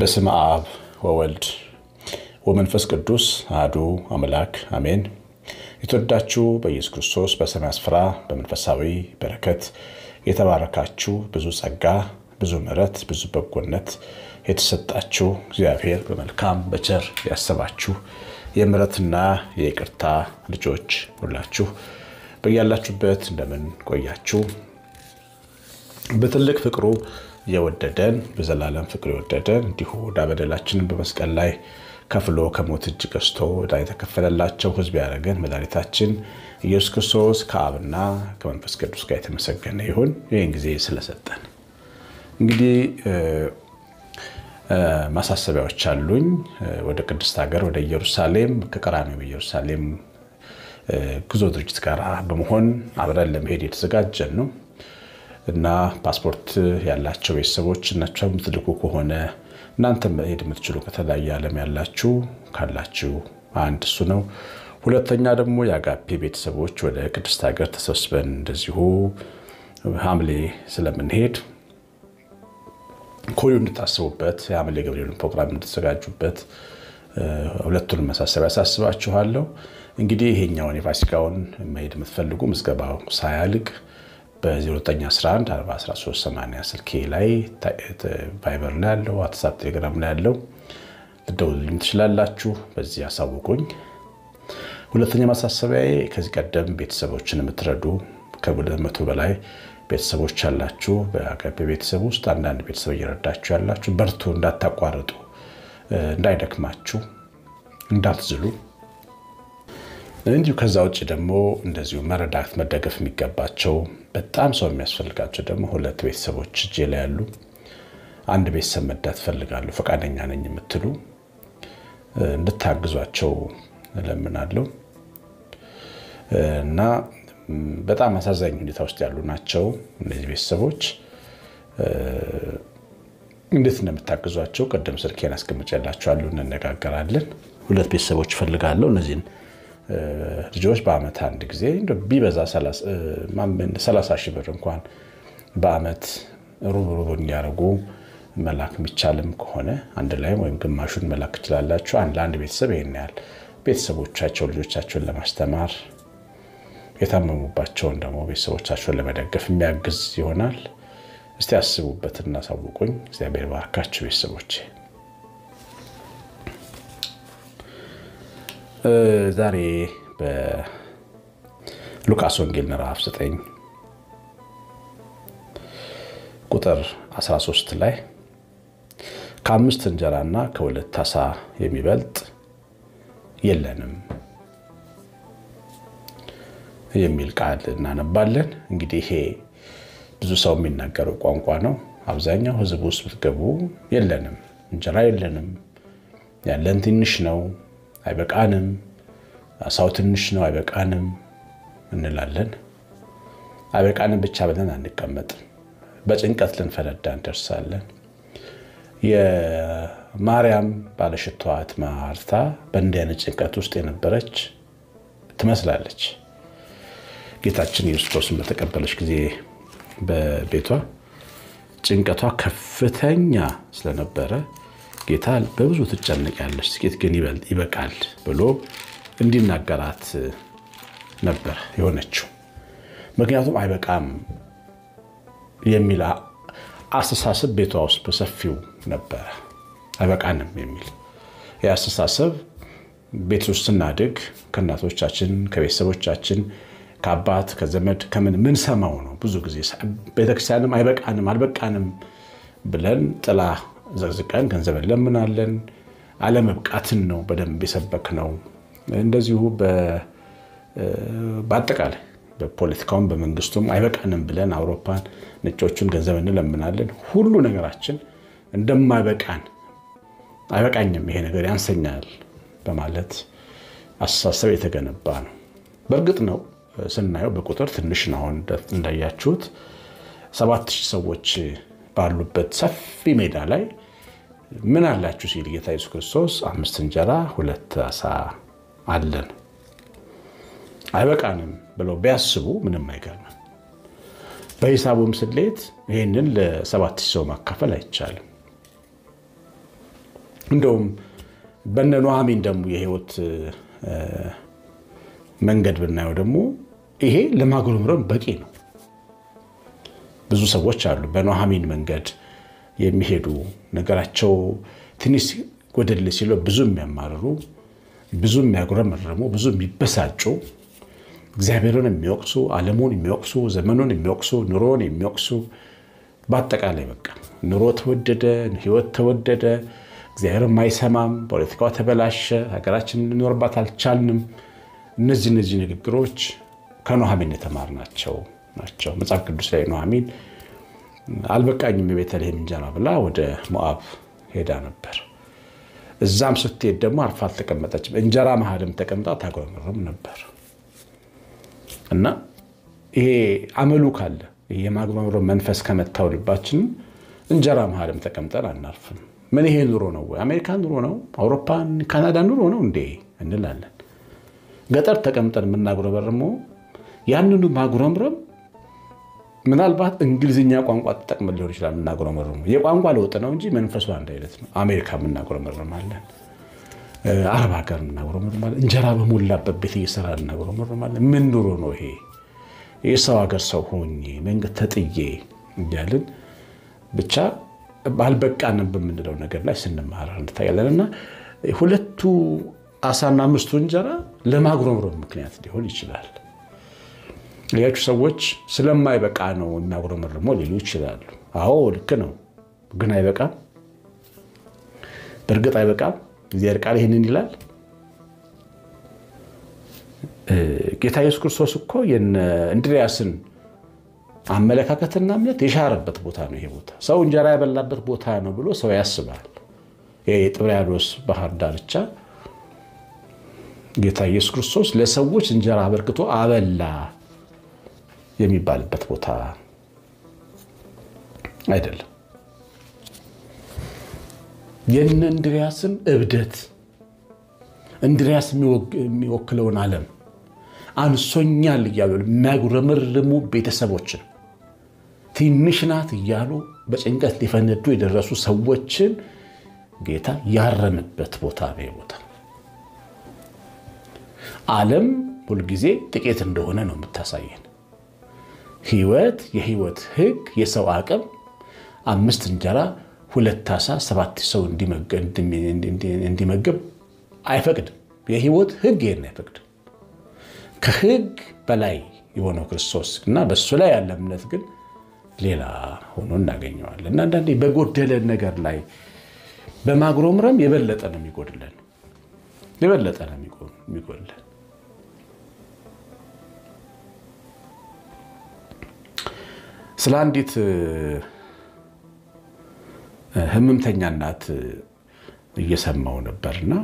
በስመ አብ ወወልድ ወመንፈስ ቅዱስ አሐዱ አምላክ አሜን። የተወዳችሁ በኢየሱስ ክርስቶስ በሰማይ ስፍራ በመንፈሳዊ በረከት የተባረካችሁ ብዙ ጸጋ፣ ብዙ ምሕረት፣ ብዙ በጎነት የተሰጣችሁ እግዚአብሔር በመልካም በቸር ያሰባችሁ የምሕረትና የይቅርታ ልጆች ሁላችሁ በያላችሁበት እንደምን ቆያችሁ? በትልቅ ፍቅሩ የወደደን በዘላለም ፍቅሩ የወደደን እንዲሁ ዕዳ በደላችንን በመስቀል ላይ ከፍሎ ከሞት እጅ ገዝቶ ዕዳ የተከፈለላቸው ሕዝብ ያደረገን መድኃኒታችን ኢየሱስ ክርስቶስ ከአብና ከመንፈስ ቅዱስ ጋር የተመሰገነ ይሁን። ይህን ጊዜ ስለሰጠን እንግዲህ ማሳሰቢያዎች አሉኝ። ወደ ቅድስት ሀገር ወደ ኢየሩሳሌም ከቀራንዮ ኢየሩሳሌም ጉዞ ድርጅት ጋር በመሆን አብረን ለመሄድ የተዘጋጀን ነው እና ፓስፖርት ያላቸው ቤተሰቦች እናቸው የምትልኩ ከሆነ እናንተ መሄድ የምትችሉ ከተለያየ ዓለም ያላችሁ ካላችሁ አንድ እሱ ነው። ሁለተኛ ደግሞ የአጋፔ ቤተሰቦች ወደ ቅድስት ሀገር ተሰብስበን እንደዚሁ ሐምሌ ስለምንሄድ ኮዩ እንድታስቡበት የሐምሌ ገብርኤልን ፕሮግራም እንድትዘጋጁበት ሁለቱንም መሳሰቢያ ያሳስባችኋለሁ። እንግዲህ ይሄኛውን የፋሲካውን መሄድ የምትፈልጉ ምዝገባው ሳያልቅ በ0911 41380 ስልኬ ላይ ቫይበር ላይ ያለው ዋትሳፕ፣ ቴሌግራም ላይ ያለው ልደውልልኝ ትችላላችሁ። በዚህ ያሳውቁኝ። ሁለተኛ ማሳሰቢያዬ ከዚህ ቀደም ቤተሰቦችን የምትረዱ ከሁለት መቶ በላይ ቤተሰቦች ያላችሁ በአጋፔ ቤተሰብ ውስጥ አንዳንድ ቤተሰብ እየረዳችሁ ያላችሁ በርቱ፣ እንዳታቋርጡ፣ እንዳይደክማችሁ፣ እንዳትዝሉ እንዲሁ ከዛ ውጭ ደግሞ እንደዚሁ መረዳት መደገፍ የሚገባቸው በጣም ሰው የሚያስፈልጋቸው ደግሞ ሁለት ቤተሰቦች እጄ ላይ ያሉ አንድ ቤተሰብ መዳት ፈልጋለሁ ፈቃደኛ ነኝ የምትሉ እንድታግዟቸው እለምናለሁ እና በጣም አሳዛኝ ሁኔታ ውስጥ ያሉ ናቸው እነዚህ ቤተሰቦች። እንዴት እንደምታግዟቸው ቅድም ስልኬን አስቀምጬላችኋለሁ፣ እንነጋገራለን። ሁለት ቤተሰቦች እፈልጋለሁ እነዚህን ልጆች በአመት አንድ ጊዜ ቢበዛ ሰላሳ ሺህ ብር እንኳን በአመት ሩብ ሩብ እንዲያደርጉ መላክ የሚቻልም ከሆነ አንድ ላይም ወይም ግማሹን መላክ ትችላላችሁ። አንድ ለአንድ ቤተሰብ ይሄን ያህል ቤተሰቦቻቸው ልጆቻቸውን ለማስተማር የታመሙባቸውን ደግሞ ቤተሰቦቻቸውን ለመደገፍ የሚያግዝ ይሆናል። እስቲ ያስቡበት፣ እናሳውቁኝ። እግዚአብሔር ባርካችሁ ቤተሰቦቼ። ዛሬ በሉቃስ ወንጌል ምዕራፍ 9 ቁጥር 13 ላይ ከአምስት እንጀራና ከሁለት ዓሣ የሚበልጥ የለንም የሚል ቃል እናነባለን። እንግዲህ ይሄ ብዙ ሰው የሚናገረው ቋንቋ ነው። አብዛኛው ሕዝብ ውስጥ ብትገቡ የለንም፣ እንጀራ የለንም፣ ያለን ትንሽ ነው አይበቃንም፣ ዓሣው ትንሽ ነው አይበቃንም እንላለን። አይበቃንም ብቻ ብለን አንቀመጥም። በጭንቀት ልንፈነዳ እንደርሳለን። የማርያም ባለሽቷ ማርታ በእንዲህ አይነት ጭንቀት ውስጥ የነበረች ትመስላለች። ጌታችን ኢየሱስ ክርስቶስን በተቀበለች ጊዜ በቤቷ ጭንቀቷ ከፍተኛ ስለነበረ ጌታ በብዙ ትጨነቂያለሽ፣ ጥቂት ግን ይበቃል ብሎ እንዲናገራት ነበር የሆነችው። ምክንያቱም አይበቃም የሚል አስተሳሰብ ቤቷ ውስጥ በሰፊው ነበረ። አይበቃንም የሚል ይህ አስተሳሰብ ቤት ውስጥ ስናድግ ከእናቶቻችን፣ ከቤተሰቦቻችን፣ ከአባት ከዘመድ ከምን ምን ሰማው ነው። ብዙ ጊዜ ቤተክርስቲያንም አይበቃንም አልበቃንም ብለን ጥላ ዘቅዝቀን ገንዘብ እንለምናለን። አለመብቃትን ነው በደንብ የሰበክ ነው። እንደዚሁ በአጠቃላይ በፖለቲካውም በመንግስቱም አይበቃንም ብለን አውሮፓን ነጮቹን ገንዘብ እንለምናለን። ሁሉ ነገራችን እንደማይበቃን አይበቃኝም፣ ይሄ ነገር ያንሰኛል በማለት አስተሳሰብ የተገነባ ነው። በእርግጥ ነው ስናየው በቁጥር ትንሽ ነው። አሁን እንዳያችሁት ሰባት ሺህ ሰዎች ባሉበት ሰፊ ሜዳ ላይ ምን አላችሁ ሲል ጌታ ኢየሱስ ክርስቶስ አምስት እንጀራ ሁለት ዓሣ አለን አይበቃንም ብለው ቢያስቡ ምንም አይገርምም። በሂሳቡም ስሌት ይህንን ለሰባት ሺህ ሰው ማካፈል አይቻልም። እንደውም በነ ኑኃሚን ደግሞ የህይወት መንገድ ብናየው ደግሞ ይሄ ለማጉረምረም በቂ ነው። ብዙ ሰዎች አሉ በኑኃሚን መንገድ የሚሄዱ ነገራቸው ትንሽ ጎደል ሲለው ብዙ የሚያማርሩ፣ ብዙ የሚያጉረመርሙ፣ ብዙ የሚበሳጩ እግዚአብሔርን የሚወቅሱ ዓለሙን የሚወቅሱ ዘመኑን የሚወቅሱ ኑሮን የሚወቅሱ በአጠቃላይ በቃ ኑሮ ተወደደ፣ ህይወት ተወደደ፣ እግዚአብሔርም አይሰማም፣ ፖለቲካው ተበላሸ፣ ሀገራችን ልንኖርባት አልቻልንም። እነዚህ እነዚህ ንግግሮች ከኑኃሚን የተማርናቸው ናቸው። መጽሐፍ ቅዱስ ላይ ኑኃሚን አልበቃኝም የቤተልሔም እንጀራ ብላ ወደ ሞዓብ ሄዳ ነበር። እዛም ስትሄድ ደግሞ አርፋ አልተቀመጠችም። እንጀራ መሀልም ተቀምጣ ታጉረመርም ነበር። እና ይሄ አመሉ ካለ የማጉረምረም መንፈስ ከመታው ልባችንም እንጀራ መሀልም ተቀምጠን አናርፍም። ምን ይሄ ኑሮ ነው ወይ? አሜሪካ ኑሮ ነው? አውሮፓ ካናዳ ኑሮ ነው እንዴ እንላለን። ገጠር ተቀምጠን የምናጉረመርመው ያንኑ ማጉረምረም ምናልባት እንግሊዝኛ ቋንቋ ተጠቅመን ሊሆን ይችላል። የምናጉረመርመው የቋንቋ ለውጥ ነው እንጂ መንፈሱ አንድ አይነት ነው። አሜሪካ የምናጉረመርማለን፣ አረብ ሀገር እናጉረመርማለን፣ እንጀራ በሞላበት ቤት እየሰራ እናጉረመርማለን። ምን ኑሮ ነው ይሄ? የሰው ሀገር ሰው ሆኜ መንገድ ተጥዬ እያልን ብቻ ባልበቃንም በምንለው ነገር ላይ ስንማር እንታያለን። እና ሁለቱ አሳና አምስቱ እንጀራ ለማጉረምረም ምክንያት ሊሆን ይችላል። ሌሎቹ ሰዎች ስለማይበቃ ነው የሚያጉረመርመው ሊሉ ይችላሉ። አዎ ልክ ነው፣ ግን አይበቃም። በእርግጥ አይበቃም። እግዚአብሔር ቃል ይህንን ይላል። ጌታ ኢየሱስ ክርስቶስ እኮ እንድርያስን አመለካከትና እምነት የሻረበት ቦታ ነው። ይሄ ቦታ ሰው እንጀራ ያበላበት ቦታ ነው ብሎ ሰው ያስባል። የጥብርያዶስ ባህር ዳርቻ ጌታ ኢየሱስ ክርስቶስ ለሰዎች እንጀራ አበርክቶ አበላ የሚባልበት ቦታ አይደለም። የነ እንድርያስን እብደት እንድርያስ የሚወክለውን ዓለም አንሶኛል እያሉ የሚያጉረመርሙ ቤተሰቦችን ትንሽ ናት እያሉ በጭንቀት ሊፈነዱ የደረሱ ሰዎችን ጌታ ያረመበት ቦታ ነው። ቦታ ዓለም ሁልጊዜ ጥቂት እንደሆነ ነው የምታሳየን። ህይወት፣ የህይወት ህግ፣ የሰው አቅም አምስት እንጀራ ሁለት ዓሣ ሰባት ሰው እንዲመገብ አይፈቅድም። የህይወት ህግ ይህን አይፈቅድም። ከህግ በላይ የሆነው ክርስቶስ እና በእሱ ላይ ያለ እምነት ግን ሌላ ሆኖ እናገኘዋለን። እና አንዳንዴ በጎደለን ነገር ላይ በማጉረምረም የበለጠ ነው የሚጎድለን፣ የበለጠ ነው የሚጎድለን። ስለ አንዲት ህመምተኛ እናት እየሰማው ነበርና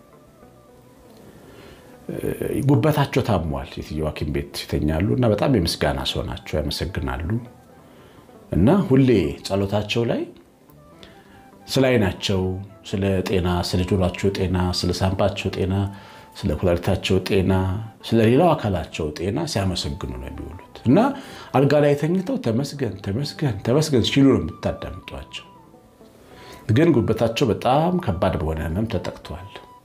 ጉበታቸው ታሟል። ሴትየዋ ሐኪም ቤት ይተኛሉ እና በጣም የምስጋና ሰው ናቸው፣ ያመሰግናሉ። እና ሁሌ ጸሎታቸው ላይ ስለ አይናቸው፣ ስለ ጤና፣ ስለ ጆሯቸው ጤና፣ ስለ ሳምባቸው ጤና፣ ስለ ኩላሊታቸው ጤና፣ ስለ ሌላው አካላቸው ጤና ሲያመሰግኑ ነው የሚውሉት። እና አልጋ ላይ ተኝተው ተመስገን ተመስገን ተመስገን ሲሉ ነው የምታዳምጧቸው። ግን ጉበታቸው በጣም ከባድ በሆነ ህመም ተጠቅቷል።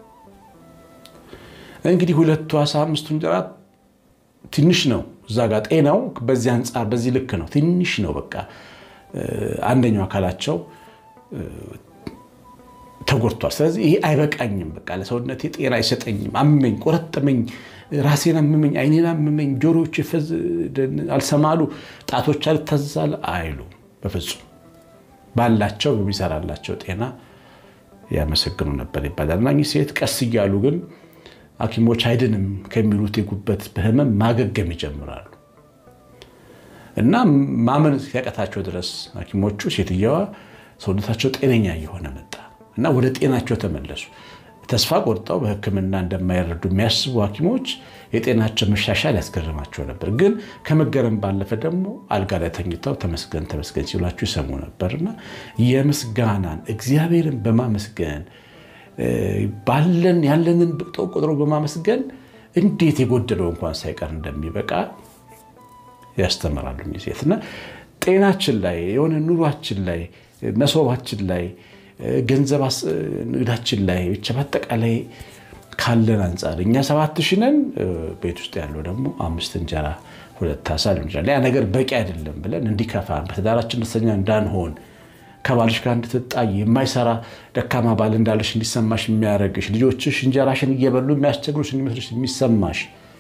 እንግዲህ ሁለቱ ዓሣ አምስቱ እንጀራ ትንሽ ነው። እዛ ጋር ጤናው በዚህ አንጻር በዚህ ልክ ነው፣ ትንሽ ነው። በቃ አንደኛው አካላቸው ተጎድቷል። ስለዚህ ይሄ አይበቃኝም፣ በቃ ለሰውነቴ ጤና አይሰጠኝም፣ አመመኝ፣ ቆረጠመኝ፣ ራሴን አመመኝ፣ አይኔን አመመኝ፣ ጆሮዎች አልሰማሉ፣ ጣቶች አልታዛል አይሉ በፍጹም ባላቸው በሚሰራላቸው ጤና ያመሰግኑ ነበር ይባላል። እና እኚህ ሴት ቀስ እያሉ ግን ሐኪሞች አይድንም ከሚሉት የጉበት በህመም ማገገም ይጀምራሉ። እና ማመን ሲያቀታቸው ድረስ ሐኪሞቹ ሴትየዋ ሰውነታቸው ጤነኛ እየሆነ መጣ እና ወደ ጤናቸው ተመለሱ። ተስፋ ቆርጠው በሕክምና እንደማይረዱ የሚያስቡ ሐኪሞች የጤናቸው መሻሻል ያስገርማቸው ነበር። ግን ከመገረም ባለፈ ደግሞ አልጋ ላይ ተኝተው ተመስገን ተመስገን ሲሏቸው ይሰሙ ነበርና የምስጋናን እግዚአብሔርን በማመስገን ባለን ያለንን ብቅጦ ቆጥሮ በማመስገን እንዴት የጎደለው እንኳን ሳይቀር እንደሚበቃ ያስተምራሉ ሴት እና ጤናችን ላይ የሆነ ኑሯችን ላይ መሶባችን ላይ ገንዘብ ንግዳችን ላይ ብቻ በአጠቃላይ ካለን አንጻር እኛ ሰባት ሺህ ነን፣ ቤት ውስጥ ያለው ደግሞ አምስት እንጀራ ሁለት አሳ ሊሆን ይችላል። ያ ነገር በቂ አይደለም ብለን እንዲከፋን በትዳራችን ደስተኛ እንዳንሆን ከባልሽ ጋር እንድትጣይ የማይሰራ ደካማ ባል እንዳለሽ እንዲሰማሽ የሚያደርግሽ ልጆችሽ እንጀራሽን እየበሉ የሚያስቸግሩሽ እንዲመስልሽ የሚሰማሽ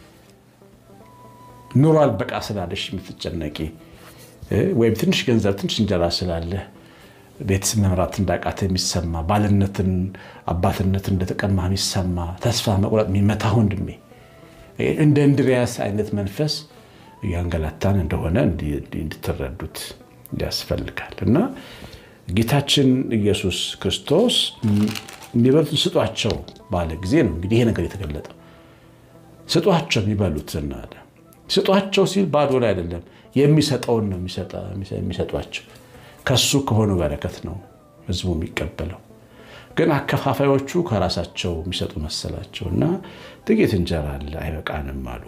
ኑሮ አልበቃ ስላለሽ የምትጨነቂ ወይም ትንሽ ገንዘብ ትንሽ እንጀራ ስላለ ቤተሰብ መምራት እንዳቃተ የሚሰማ ባልነትን አባትነትን እንደተቀማ የሚሰማ ተስፋ መቁረጥ የሚመታ ወንድሜ እንደ እንድሪያስ አይነት መንፈስ እያንገላታን እንደሆነ እንድትረዱት ያስፈልጋል እና ጌታችን ኢየሱስ ክርስቶስ የሚበሉትን ስጧቸው ባለ ጊዜ ነው እንግዲህ ይሄ ነገር የተገለጠው። ስጧቸው የሚበሉትን አለ። ስጧቸው ሲል ባዶ ላይ አይደለም፣ የሚሰጠውን ነው የሚሰጧቸው። ከሱ ከሆኑ በረከት ነው ህዝቡ የሚቀበለው። ግን አከፋፋዮቹ ከራሳቸው የሚሰጡ መሰላቸው እና ጥቂት እንጀራ አለ አይበቃንም አሉ።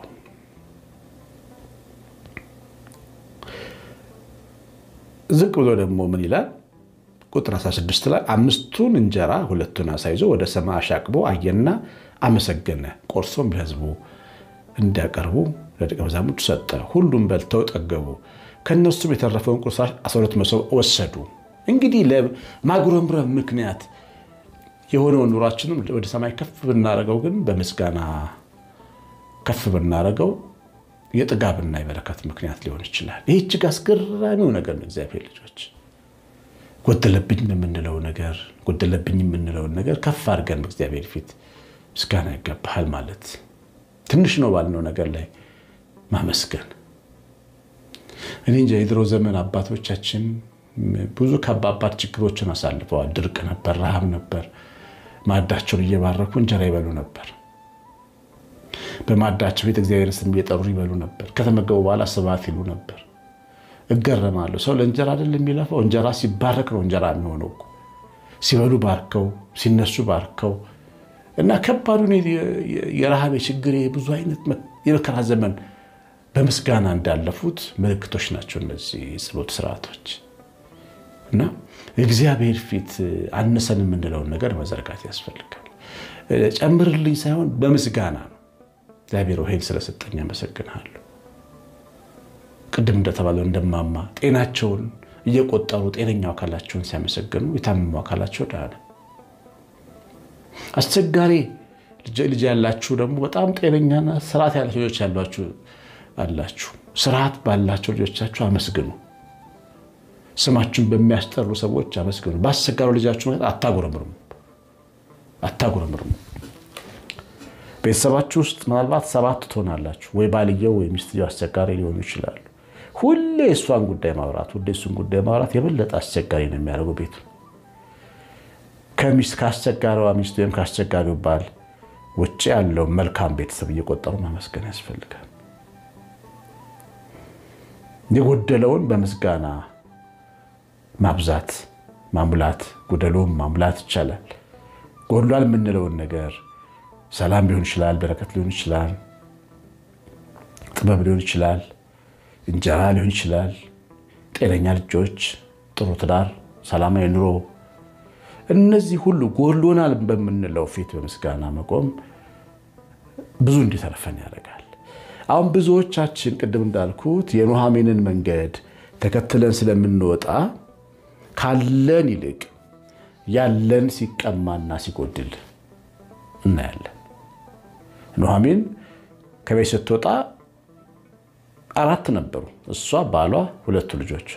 ዝቅ ብሎ ደግሞ ምን ይላል? ቁጥር 16 ላይ አምስቱን እንጀራ ሁለቱን አሳ ይዞ ወደ ሰማይ አሻቅቦ አየና አመሰገነ። ቆርሶም ለህዝቡ እንዲያቀርቡ ለደቀ መዛሙርቱ ሰጠ። ሁሉም በልተው ጠገቡ። ከእነሱም የተረፈውን ቁርሳሽ 12 መሶብ ወሰዱ። እንግዲህ ለማጉረምረም ምክንያት የሆነውን ኑሯችንም ወደ ሰማይ ከፍ ብናደርገው ግን በምስጋና ከፍ ብናደርገው የጥጋብና የበረከት ምክንያት ሊሆን ይችላል። ይህ እጅግ አስገራሚው ነገር ነው። እግዚአብሔር ልጆች ጎደለብኝ የምንለው ነገር ጎደለብኝ የምንለውን ነገር ከፍ አድርገን በእግዚአብሔር ፊት ምስጋና ይገባሃል ማለት ትንሽ ነው ባልነው ነገር ላይ ማመስገን። እኔ እንጃ የድሮ ዘመን አባቶቻችን ብዙ ከባባድ ችግሮችን አሳልፈዋል። ድርቅ ነበር፣ ረሃብ ነበር። ማዕዳቸውን እየባረኩ እንጀራ ይበሉ ነበር። በማዕዳቸው ቤት እግዚአብሔር ስም እየጠሩ ይበሉ ነበር። ከተመገቡ በኋላ ስብሐት ይሉ ነበር። እገረማለሁ። ሰው ለእንጀራ አይደል የሚለፋው? እንጀራ ሲባረክ ነው እንጀራ የሚሆነው እኮ። ሲበሉ ባርከው፣ ሲነሱ ባርከው እና ከባዱን የረሃብ የችግር ብዙ አይነት የመከራ ዘመን በምስጋና እንዳለፉት ምልክቶች ናቸው እነዚህ የጸሎት ስርዓቶች እና እግዚአብሔር ፊት አነሰን የምንለውን ነገር መዘርጋት ያስፈልጋል። ጨምርልኝ ሳይሆን በምስጋና ነው። እግዚአብሔር ይሄን ስለሰጠኝ አመሰግንሃለሁ። ቅድም እንደተባለው እንደማማ ጤናቸውን እየቆጠሩ ጤነኛው አካላቸውን ሲያመሰግኑ የታመሙ አካላቸው ዳነ። አስቸጋሪ ልጅ ያላችሁ ደግሞ በጣም ጤነኛና ስርዓት ያላቸው ልጆች ያሏችሁ አላችሁ። ስርዓት ባላቸው ልጆቻችሁ አመስግኑ። ስማችሁን በሚያስጠሩ ሰዎች አመስግኑ። በአስቸጋሪ ልጃችሁ አታጉረምርሙ አታጉረምርሙ። ቤተሰባችሁ ውስጥ ምናልባት ሰባት ትሆናላችሁ። ወይ ባልየው ወይ ሚስትየው አስቸጋሪ ሊሆኑ ይችላሉ። ሁሌ እሷን ጉዳይ ማውራት፣ ሁሌ እሱን ጉዳይ ማውራት የበለጠ አስቸጋሪ ነው የሚያደርገው ቤቱ ከሚስት ከአስቸጋሪዋ ሚስት ወይም ከአስቸጋሪው ባል ውጭ ያለው መልካም ቤተሰብ እየቆጠሩ ማመስገን ያስፈልጋል። የጎደለውን በምስጋና ማብዛት ማሙላት፣ ጎደሎውን ማሙላት ይቻላል። ጎድሏል የምንለውን ነገር ሰላም ሊሆን ይችላል፣ በረከት ሊሆን ይችላል፣ ጥበብ ሊሆን ይችላል፣ እንጀራ ሊሆን ይችላል፣ ጤነኛ ልጆች፣ ጥሩ ትዳር፣ ሰላማዊ ኑሮ እነዚህ ሁሉ ጎድሎናል በምንለው ፊት በምስጋና መቆም ብዙ እንዲተርፈን ያደርጋል። አሁን ብዙዎቻችን ቅድም እንዳልኩት የኑሃሚንን መንገድ ተከትለን ስለምንወጣ ካለን ይልቅ ያለን ሲቀማና ሲጎድል እናያለን። ኑሃሚን ከቤት ስትወጣ አራት ነበሩ፣ እሷ፣ ባሏ፣ ሁለቱ ልጆች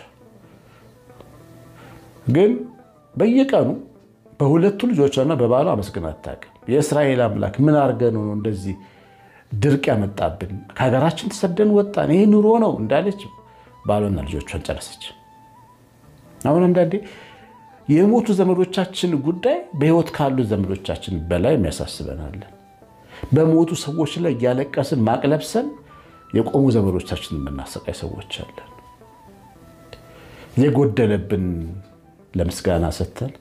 ግን በየቀኑ በሁለቱ ልጆቿና በባሏ አመስግና አታውቅም። የእስራኤል አምላክ ምን አድርገን ነው እንደዚህ ድርቅ ያመጣብን? ከሀገራችን ተሰደን ወጣን፣ ይህ ኑሮ ነው እንዳለች ባሏና ልጆቿን ጨረሰች። አሁን አንዳንዴ የሞቱ ዘመዶቻችን ጉዳይ በሕይወት ካሉ ዘመዶቻችን በላይ የሚያሳስበናለን። በሞቱ ሰዎች ላይ እያለቀስን ማቅለብሰን የቆሙ ዘመዶቻችን የምናሰቃይ ሰዎች አለን። የጎደለብን ለምስጋና ሰጥተን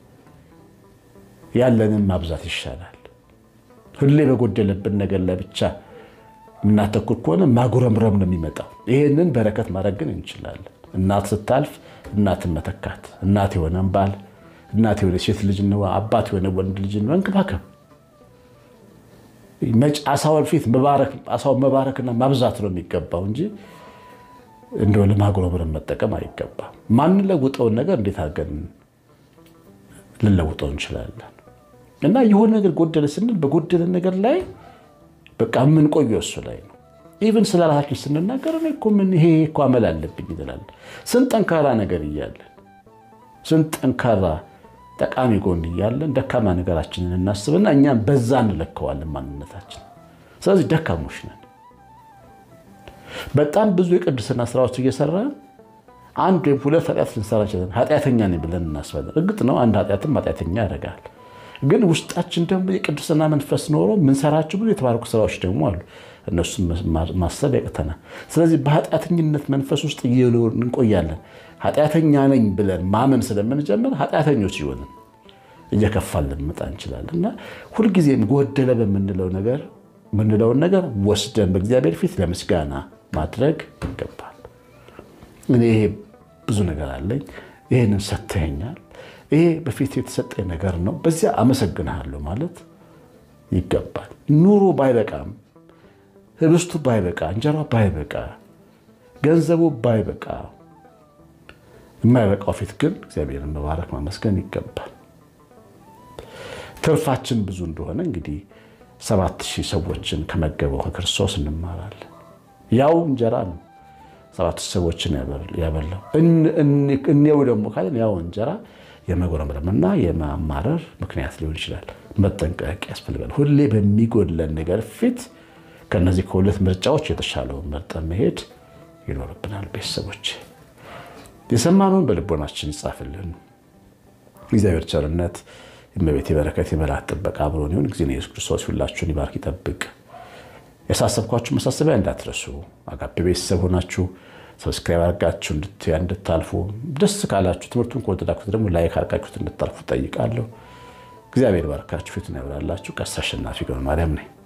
ያለንን ማብዛት ይሻላል። ሁሌ በጎደለብን ነገር ላይ ብቻ የምናተኩር ከሆነ ማጉረምረም ነው የሚመጣው። ይህንን በረከት ማድረግ ግን እንችላለን። እናት ስታልፍ እናትን መተካት፣ እናት የሆነን ባል፣ እናት የሆነ ሴት ልጅ ነው፣ አባት የሆነ ወንድ ልጅ ነው መንከባከብ። አሳውን ፊት አሳውን መባረክና ማብዛት ነው የሚገባው እንጂ እንደው ለማጉረምረም መጠቀም አይገባም። ማንለውጠውን ነገር እንዴት አድርገን ልንለውጠው እንችላለን? እና የሆነ ነገር ጎደለ ስንል በጎደለ ነገር ላይ በቃ የምንቆየው እሱ ላይ ነው። ኢቨን ስለ ራሳችን ስንናገር እኔ እኮ ምን ይሄ እኮ አመል አለብኝ እንላለን። ስንት ጠንካራ ነገር እያለን ስንት ጠንካራ ጠቃሚ ጎን እያለን ደካማ ነገራችንን እናስብና እኛም በዛ እንለከዋለን ማንነታችን። ስለዚህ ደካሞች ነን። በጣም ብዙ የቅድስና ስራዎች እየሰራን አንድ ወይም ሁለት ኃጢአት ልንሰራ እንችላለን። ኃጢአተኛ ነኝ ብለን እናስባለን። እርግጥ ነው አንድ ኃጢአትም ኃጢአተኛ ያደርጋል። ግን ውስጣችን ደግሞ የቅድስና መንፈስ ኖሮ የምንሰራቸው ብዙ የተባረኩ ስራዎች ደግሞ አሉ። እነሱን ማሰብ ያቅተናል። ስለዚህ በኃጢአተኝነት መንፈስ ውስጥ እንቆያለን። ኃጢአተኛ ነኝ ብለን ማመን ስለምንጀምር ኃጢአተኞች ሲሆንን እየከፋን ልንመጣ እንችላለን እና ሁልጊዜም ጎደለ በምንለው ነገር የምንለውን ነገር ወስደን በእግዚአብሔር ፊት ለምስጋና ማድረግ ይገባል። እኔ ይሄ ብዙ ነገር አለኝ፣ ይህንን ሰጥተኸኛል፣ ይሄ በፊት የተሰጠኝ ነገር ነው፣ በዚያ አመሰግንሃለሁ ማለት ይገባል። ኑሮ ባይበቃም፣ ህብስቱ ባይበቃ፣ እንጀራ ባይበቃ፣ ገንዘቡ ባይበቃ የማይበቃው ፊት ግን እግዚአብሔርን መባረክ ማመስገን ይገባል። ትርፋችን ብዙ እንደሆነ እንግዲህ ሰባት ሺህ ሰዎችን ከመገበው ከክርስቶስ እንማራለን። ያው እንጀራ ነው ሰባት ሺህ ሰዎችን ያበላው። እኔው ደግሞ ካለን ያው እንጀራ የመጉረምረምና የማማረር ምክንያት ሊሆን ይችላል። መጠንቀቅ ያስፈልጋል። ሁሌ በሚጎድለን ነገር ፊት ከነዚህ ከሁለት ምርጫዎች የተሻለውን መርጠን መሄድ ይኖርብናል። ቤተሰቦች የሰማነውን በልቦናችን ይጻፍልን። እግዚአብሔር ቸርነት የእመቤቴ በረከት የመላእክት ጥበቃ አብሮን ይሁን። ጊዜ ኢየሱስ ክርስቶስ ሁላችሁን ይባርክ ይጠብቅ። ያሳሰብኳችሁ መሳሰቢያ እንዳትረሱ። አጋፔ ቤተሰብ ሆናችሁ ሰብስክራይብ አድርጋችሁ እንድታልፉ፣ ደስ ካላችሁ ትምህርቱን ከወደዳችሁት ደግሞ ላይክ አድርጋችሁት እንድታልፉ ጠይቃለሁ። እግዚአብሔር ባርካችሁ፣ ፊቱን ያብራላችሁ። ቀሲስ አሸናፊ ገብረ ማርያም ነኝ።